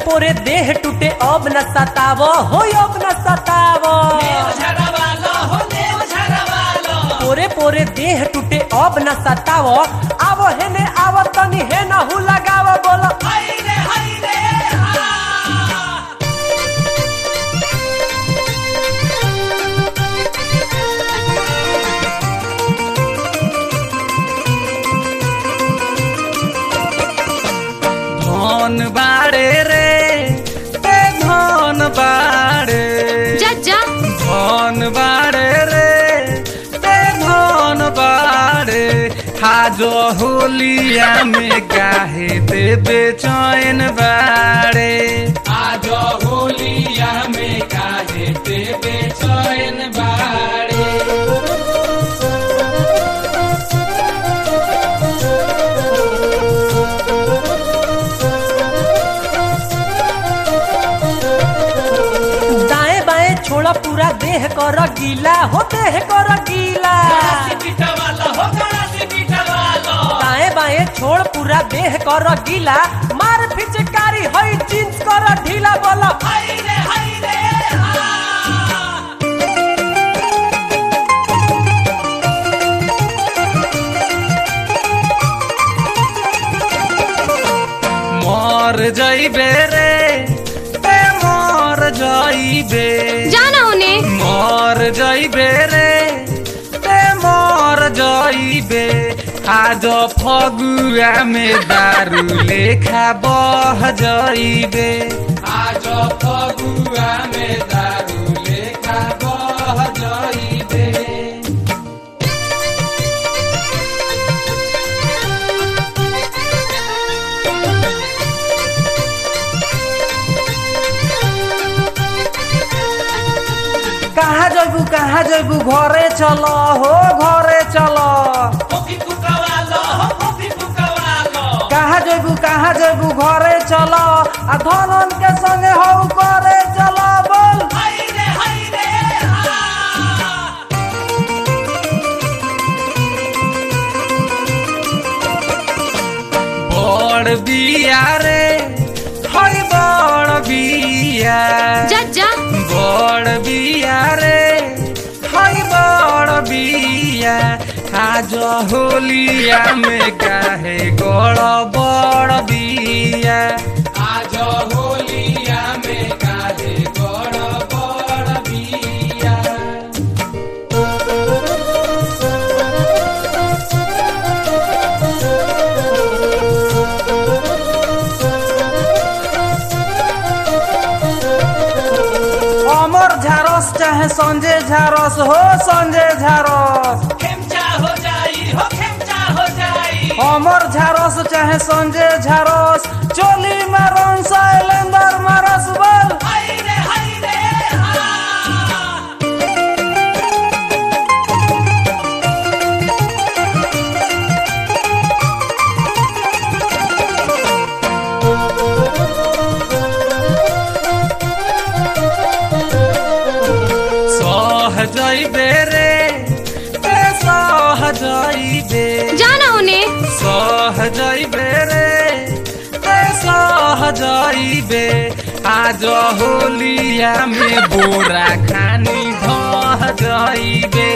पोरे देह टूटे अब न सताव हो अब न सताव पोरे पोरे देह टूटे अब न सताव आव हेने आव तनी हे न हु लगाव बोलो धन बाड़े रे ए धन बाड़े जा जा धन बाड़े रे ए धन बाड़े आज होलिया में गाहे देवे चैन बाड़े आज होलिया में गाहे देवे चैन बाड़े दाएं बाएं छोड़ा पूरा देह कर गीला हो देह कर गीला दाएं बाएं छोड़ पूरा देह कर गीला मार फिचकारी हई जींस कर ढीला बोलो मर जाइबे रे ए मर जाइबे जाना होने मर जाइबे रे ए मर जाइबे आज फगुआ में दारू लेखा बह जाइबे आज फगुआ में दारू लेखा बह जाइबे कहाँ जैबू कहाँ जैबू घरे चलो हो घरे चलो कहाँ जैबू कहाँ जैबू घरे चलो आ धनन के संगे हो करे चलो बोल बड़ बिया रे हई बड़ बिया जा जा बड़ बिया रे हई बड़ बिया आज होलिया में काहे गड़ बड़ बिया आज होलिया में काहे गड़ बड़ बिया अमर झारस चाहे संजय झारस हो संजय झारस अमर झारस चाहे संजय झारस चोली मारन शैलेंदर मारस बोल सह जइबे रे ए सह जइबे जाना होने सह जइबे रे ए सह जइबे आज होलिया में बोरा खानी धह जइबे